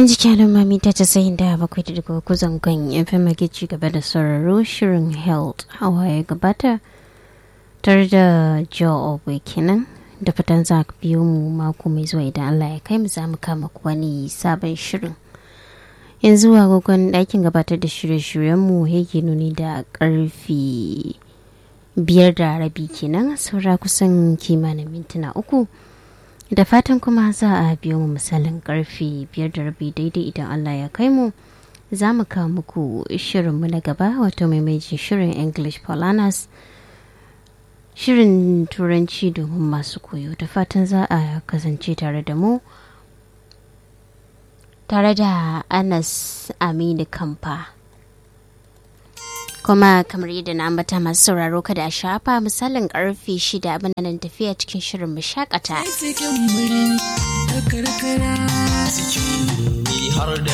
jikin al'umma ta casa'in da bakwai da daga kuzan kan yan fama ke ci gaba da sauraro shirin health hawa ya gabata tare da joe obwe kenan da fatan za ka biyo mu mako mai zuwa idan allah ya kai mu za mu kama wani sabon shirin yanzu agogon ɗakin gabatar da shirye-shiryenmu yake nuni da ƙarfi biyar da rabi kenan saura kusan kimanin mintuna uku da fatan kuma za a biyo mu misalin karfe biyar da rabi daidai idan allah ya kai mu za mu kawo muku shirinmu na gaba wato maimaitin shirin english polanas shirin turanci domin masu koyo da fatan za a kasance tare da mu tare da anas aminu kamfa kuma kamar yadda na ambata masu sauraro kada a shafa misalin karfe shida abin nan tafiya cikin shirin mu shakata har da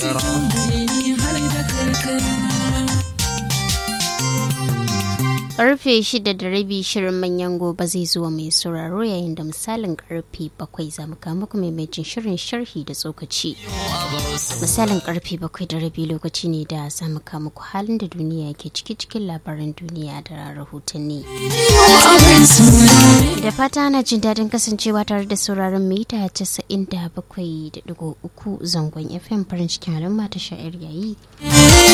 karfe shida da rabi shirin manyan gobe zai zuwa mai sauraro yayin da misalin karfe bakwai za mu kama muku maimacin shirin sharhi da tsokaci misalin karfe bakwai da rabi lokaci ne da za mu kama muku halin da duniya ke ciki cikin labaran duniya da rahotanni da fata ana jin daɗin kasancewa tare da sauraron mita casa'in da bakwai da digo uku zangon fm farin cikin halin mata sha'ir yayi